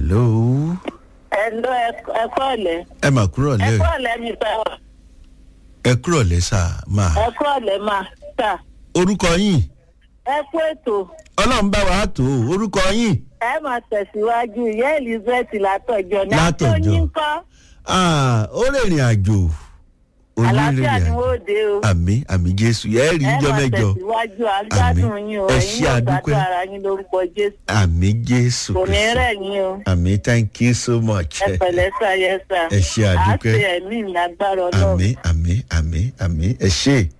hello Ẹ̀lọ́ ẹ̀kọ́ ọ̀lẹ́. ẹ mà kúrò lẹ́ Ẹ̀kọ́ ọ̀lẹ́ mi sá. ẹ kúrò lẹ́ sà máa Ẹ̀kọ́ ọ̀lẹ́ máa sà. orúkọ yín Ẹ kú ètò. ọlọ́run bá wa tó o, orúkọ yín Ẹ máa tẹ̀síwájú ìyá Elizabeth látọ̀jọ́ ní Látọ̀jọ́. Àtọ́yìn kọ́. Ah, ó rìnrìn àjò Àlàáfíà ni àjò wọ́n dé o. àmì àmì jésù ẹ rí Ẹ ijọ́ máa mẹ́jọ tẹ̀síwájú àgbádùn Àmín. yín o. Ẹ Ẹ̀yin ṣé náà àdúpẹ́. gbádùn ara yín lórúkọ Jésù. àmì jésù Kò ní Kristi. rẹ̀ yín o. àmì thank you so much Ẹ pẹ̀lẹ́ sá yẹ sá. Ẹ ṣé àdúpẹ́. Àá ṣe ẹ̀mí ìlágbára ọlọ́run. àmì àmì àmì àmì ẹ ṣe